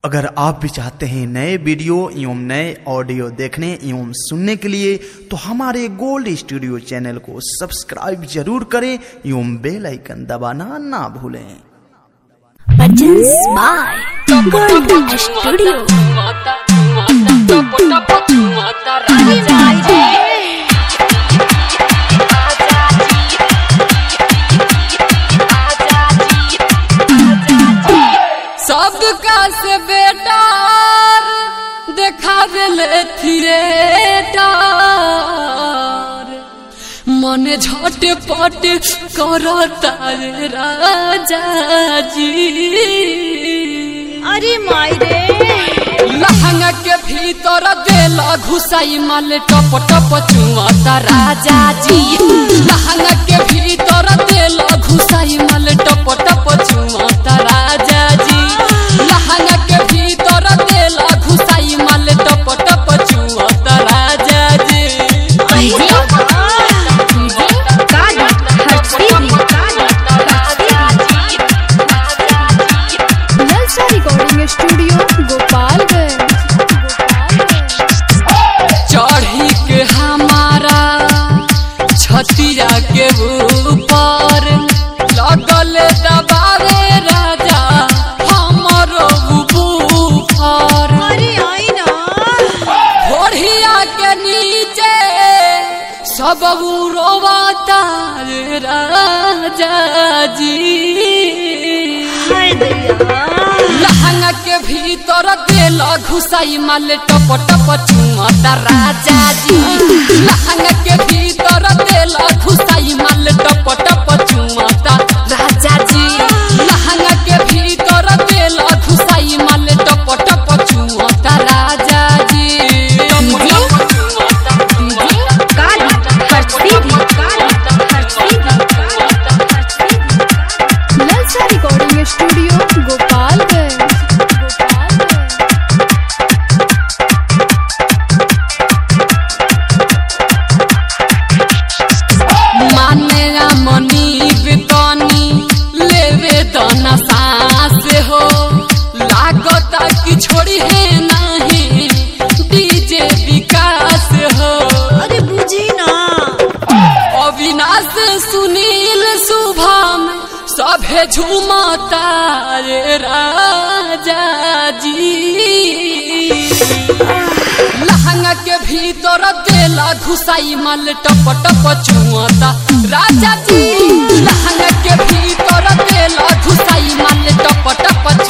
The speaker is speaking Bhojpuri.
अगर आप भी चाहते हैं नए वीडियो एवं नए ऑडियो देखने एवं सुनने के लिए तो हमारे गोल्ड स्टूडियो चैनल को सब्सक्राइब जरूर करें एवं बेल आइकन दबाना ना भूलें Purchase by Gold Studio. सबका से बेटार देखावेले थिएटर मने झटपट करता रे राजा जी अरे माई रे लहंगा के भीतर देला घुसाई माल टप टप चुआता राजा जी लहंगा के भीतर देला घुसाई माल टप टप चुआता राजा जी लहंगा के भीतर देला घुसाई माल टप टप चुआता राजा जी नलसा रिकॉर्डिंग स्टूडियो गोपालगंज चढ़ी के हमारा छतिया के ऊपर लगल दबावे राजा हमरो ऊपर अरे आई ना घोड़िया के नीचे सब रोवाता रे राजा जी लहंगा के भीतर देल घुसाई माल टप टप चुमता राजा जी लहंगा के भीतर देल घुसाई माल टप टप चुमता राजा जी लहंगा के भीतर देल घुसाई माल टप टप चुमता राजा जी टप टप चुमता नलसा रिकॉर्डिंग स्टूडियो गोपालगंज माने मनी बेतनी लेवे दना सांस हो लागता कि छोड़ी है नहीं डीजे विकास हो अरे बुझी ना अविनाश सुनील शुभम सभे झूमता रे राजा जी लहंगा के भीतर देला घुसाई माल टप टप चुआता राजा जी लहंगा के भीतर देला घुसाई माल टप टप